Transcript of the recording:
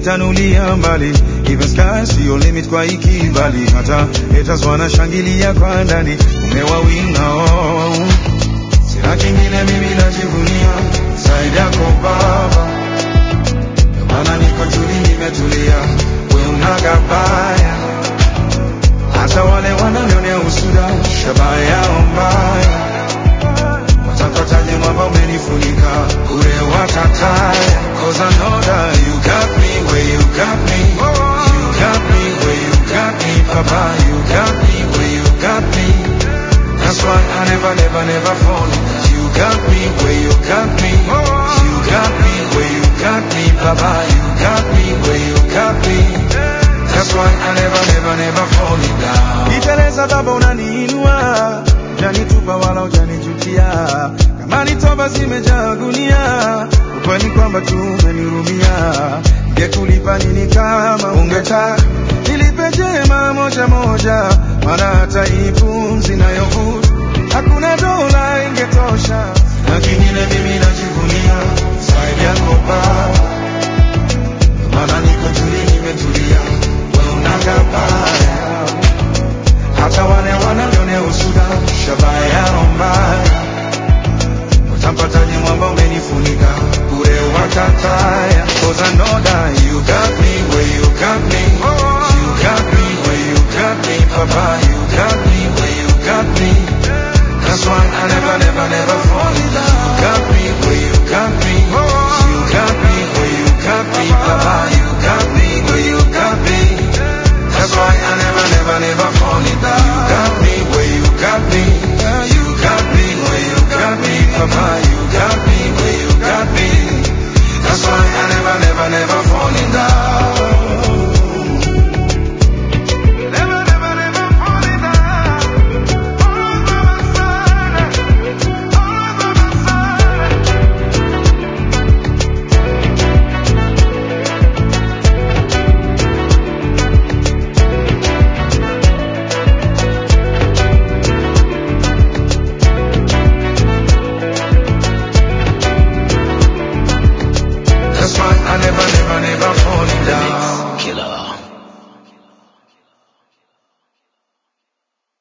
umenitanulia mbali even sky sio limit kwa ikibali hata haters wanashangilia kwa ndani umewawinga oh. sina kingine mimi najivunia zaidi yako baba ndio maana niko tuli nimetulia we unagabaya hata wale wananionea usuda shabaha yao mbaya watapataje mwamba umenifunika ure watataya cause I know that you got me where you got me you got me where you got me papa you got me where you got me that's why I never never never fall you got me where you got me you got me where you got me papa you got me where you got me that's why I never never never fall down niteleza baba unaniinua janitupa wala ujanijutia kama ni toba zimejaa gunia ukweli kwamba tu umenihurumia ngekulipa nini kama ungeta nilipe jema moja moja maana